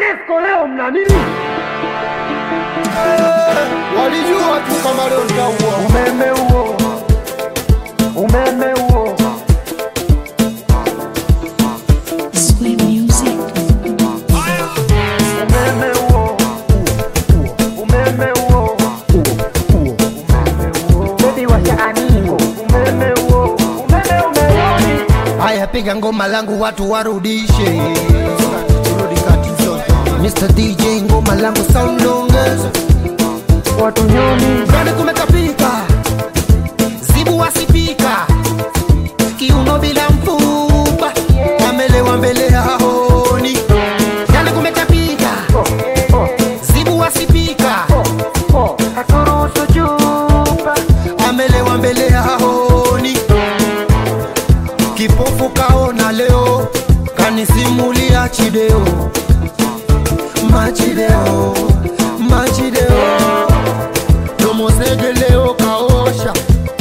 TANESCO leo mna nini? Walijua tu kama leo nitaua. Umeme huo, umeme huo, Sweet music. umeme huo, umeme huo, bebi washa animo, umeme huo, umeme umerudi. Haya, piga ngoma langu watu warudishe. Rudi kati zote. Mr. DJ ngoma langu sound ongeza. Watu nyoni, Ndani kumekapika. Zibu wasipika. Kiuno bila mfupa. Amelewa mbele ya haoni. Ndani kumekapika. Zibu wasipika. oh, haturuhusu chupa. Amelewa mbele ya haoni. Kipofu kaona leo. Kanisimulia chideo. Machideo. Machideo. Domosege leo kaosha.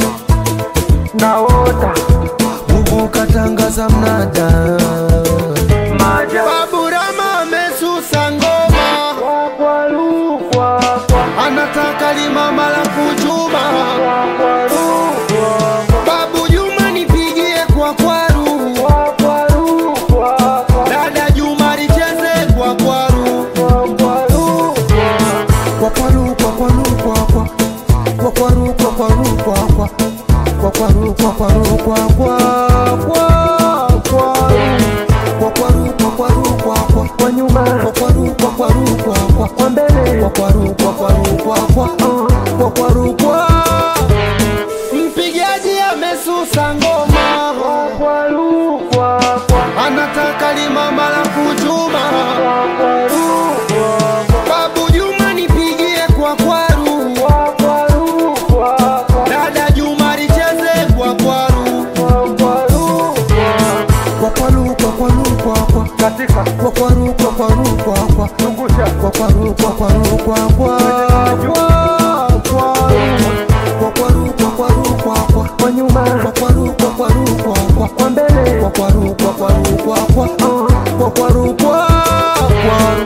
Naota Huku katangaza mnada. maja Baburama amesusa ngoma. kwa kwa lu kwa kwa Anataka limama la kuchuma. kwa kwa lu kwa Babu Juma nipigie kwa kwaru. kwa kwa lu kwa kwa Dada Juma licheze kwa kwaru. kwa kwa lu Kwa kwaru kwa kwaru kwa kwa. Kwa kwaru kwa kwaru kwa kwa. Kwa kwaru kwa kwaru kwa kwa. Kwa kwaru. Kwa kwaru kwa kwaru kwa kwa. kwa nyuma Kwa kwaru kwa kwaru kwa kwa. kwa mbele Kwa kwaru kwa kwaru kwa kwa. Kwa kwaru kwa. Mpigaji amesusa ngoma. kwa lu kwa kwa Anataka limama la kuchuma. kwa kwa lu kwa Babu Juma nipigie kwa kwaru. kwa kwa lu kwa kwa Dada Juma licheze kwa kwaru. kwa kwa lu Kwa kwaru kwa kwaru kwa kwa. katika Kwa kwaru kwa kwaru kwa kwa. zungusha Kwa kwaru kwa kwaru kwa kwa. Kwa kwaru. Kwa kwaru kwa kwaru kwa kwa. kwa nyuma Kwa kwaru kwa kwaru kwa kwa. kwa mbele Kwa kwaru kwa kwaru kwa kwa. Kwa kwaru kwa kwaru.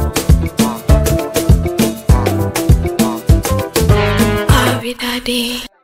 Every day.